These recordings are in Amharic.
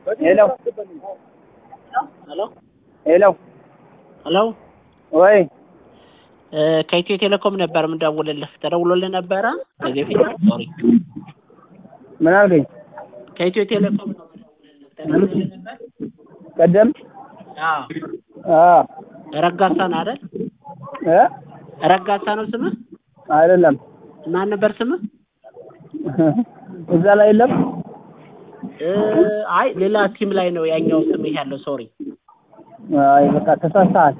ሄሎ ሄሎ ሄሎ ሄሎ ወይ ከኢትዮ ቴሌኮም ነበር የምደውልልህ። ተደውሎልህ ነበረ ከዚህ በፊት ሶሪ፣ ምን አልከኝ? ከኢትዮ ቴሌኮም ነው የምደውልልህ። ተደውሎልህ ነበር? ቀደም አዎ። አዎ ረጋሳ ነው አይደል? እ ረጋሳ ነው ስምህ? አይደለም ማን ነበር ስምህ? እዛ ላይ የለም። እ አይ ሌላ ሲም ላይ ነው ያኛው ስምህ ያለው። ሶሪ። አይ በቃ ተሳስተሃል።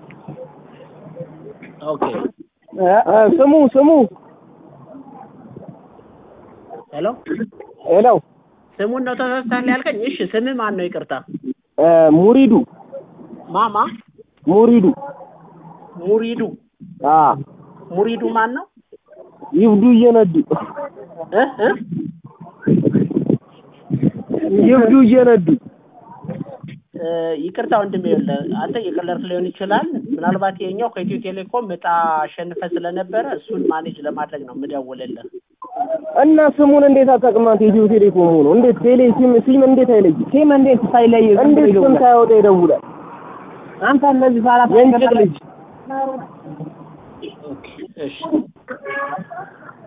ኦኬ። እ እ ስሙ ስሙ ሄሎ ሄሎ ስሙን ነው ተሳስተሃል ያልከኝ? እሺ ስምህ ማን ነው? ይቅርታ። እ ሙሪዱ ማማ ሙሪዱ ሙሪዱ አ ሙሪዱ ማን ነው? ይብዱ እየነዱ እ እ ይብዱ እየነዱ እ ይቅርታ ወንድሜ፣ ይኸውልህ አንተ እየቀለድክ ሊሆን ይችላል። ምናልባት የኛው ከኢትዮ ቴሌኮም እጣ አሸንፈ ስለነበረ እሱን ማኔጅ ለማድረግ ነው የምደውልልህ። እና ስሙን እንዴት አጠቅማት ኢትዮ ቴሌኮም ሆኖ እንዴት ቴሌ ሲም ሲም እንዴት አይለይ ሲም እንዴት ሳይለይ እንዴት ስም ሳያወጣ ይደውላል? አንተ እነዚህ ሳላት የእንጭቅ ልጅ ኦኬ እሺ